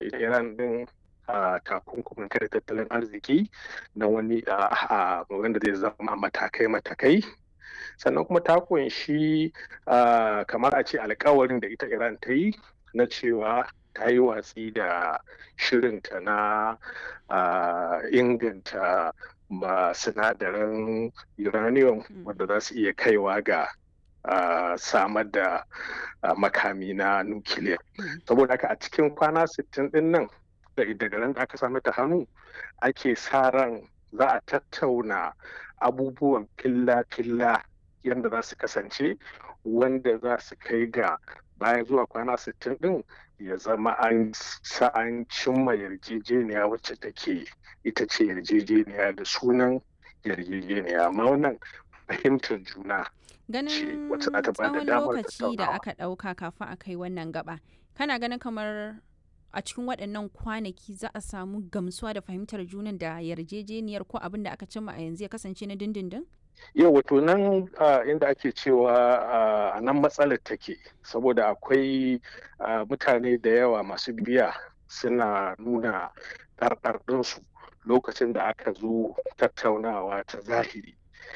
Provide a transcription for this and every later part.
ita iran din a takunkumin kare tattalin arziki na wani a wanda zai zama matakai-matakai sannan kuma ta kunshi kamar a ce alkawarin da ita iran ta yi na cewa ta yi watsi da shirinta na inganta sinadaran uranium wanda za su iya kaiwa ga samar da makami na nukiliya saboda haka a cikin kwana 60 din nan daga ran da aka sami ta hannu ake sa ran za a tattauna abubuwan filla-filla yadda za su kasance wanda za su kai ga bayan zuwa kwana 60 din ya zama an an cimma yarjejeniya wacce take ita ce yarjejeniya da sunan yarjejeniya amma wannan fahimtar juna ganin tsawon lokaci da aka ɗauka kafin a kai wannan gaba kana ganin kamar a cikin waɗannan kwanaki za a samu gamsuwa da fahimtar junan da yarjejeniyar ko abin da aka cimma a yanzu ya kasance na dindindin? yau wato nan inda ake cewa a nan matsalar take saboda akwai mutane da yawa masu biya suna nuna ɗarɗarɗinsu lokacin da aka zo tattaunawa ta zahiri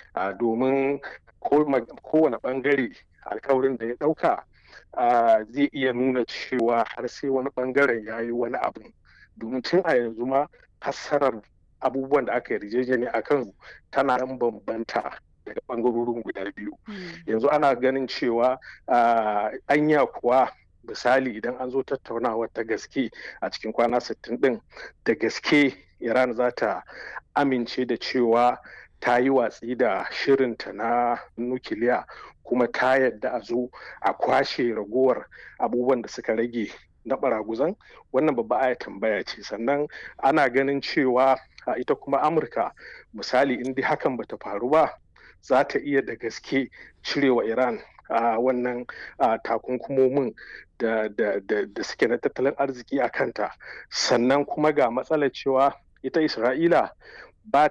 domin kowane ɓangare alkawarin da ya ɗauka zai iya nuna cewa har sai wani ɓangaren ya yi wani abu domin tun a yanzu ma fassarar abubuwan da aka yarjejeni a kan tana nan bambanta daga ɓangarorin guda biyu yanzu ana ganin cewa anya kuwa misali idan an zo tattaunawa ta gaske a cikin kwana 60 din da gaske iran za ta amince da cewa ta yi watsi da shirinta na nukiliya kuma ta yadda a zo a kwashe ragowar abubuwan da suka rage na baraguzan wannan babba aya tambaya ce sannan ana ganin cewa a ita kuma amurka misali in dai hakan bata faru ba za ta iya da gaske cirewa iran a wannan takunkumomin da, da suke na tattalin arziki a kanta sannan kuma ga matsalar cewa ita isra'ila ba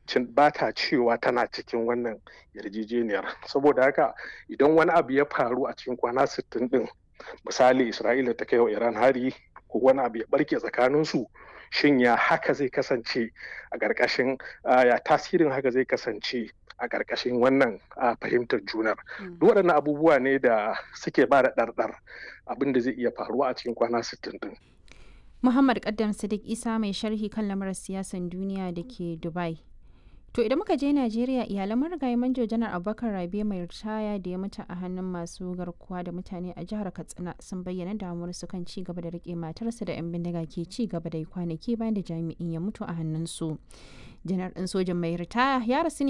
ta cewa tana cikin wannan yarjejeniyar saboda haka idan wani abu ya faru a cikin kwana 60 din misali isra'ila ta kai wa iran hari ko wani abu ya barke tsakaninsu shin ya haka zai kasance a ƙarƙashin ya tasirin haka zai kasance a ƙarƙashin wannan fahimtar junar duk waɗannan abubuwa ne da suke ba da ɗarɗar abin da zai iya faruwa a cikin kwana 60 din Muhammad Kaddam Sadiq Isa mai sharhi kan lamarin siyasan duniya da ke Dubai. To idan muka je Najeriya iyalan marigayi manjo janar Abubakar Rabe mai ritaya da ya mutu a hannun masu garkuwa da mutane a jihar Katsina sun bayyana damuwar su kan ci gaba da rike matarsa da 'yan bindiga ke ci gaba da kwanaki bayan da jami'in ya mutu a hannunsu. Janar ɗin sojan mai ritaya ya rasu